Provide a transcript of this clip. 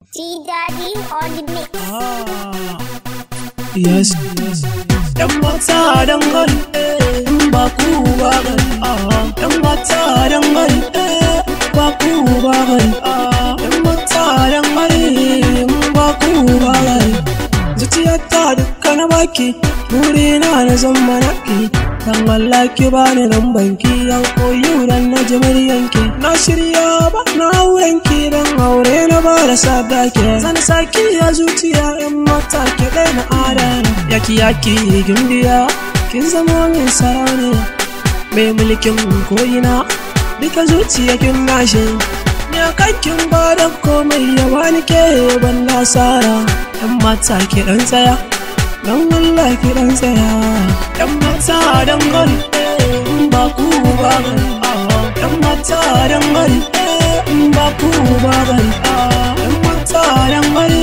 T Daddy on the mix. Ah, yes, yes. ‘Yan mata don gari, in ba ku ba gari. Ah, ‘yan mata don gari, ba ku ba gari. Ah, ‘yan mata don gari, in ba ku ba gari. Zuciyarta dukka na baki, burina na zan manaki. Dan Allah ki bani nan banki, yan koyi dan na ji muryanki. Na shirya ba na aurenki dan aure na ba da sadaki. Zan saki ya zuciya yan mata ki ɗaya na adana. Yaki yaki gimbiya, kin zama min sarauniya. Mai mulkin koyina, duka zuciya kin nashe. Ni a kankin ba da komai ya bani ke ban nasara. Yan mata ki ɗan tsaya. Don Allah ki dan tsaya Yan mata don gari in ba ku ba gari Yan mata don gari in ba ku ba gari Yan mata don gari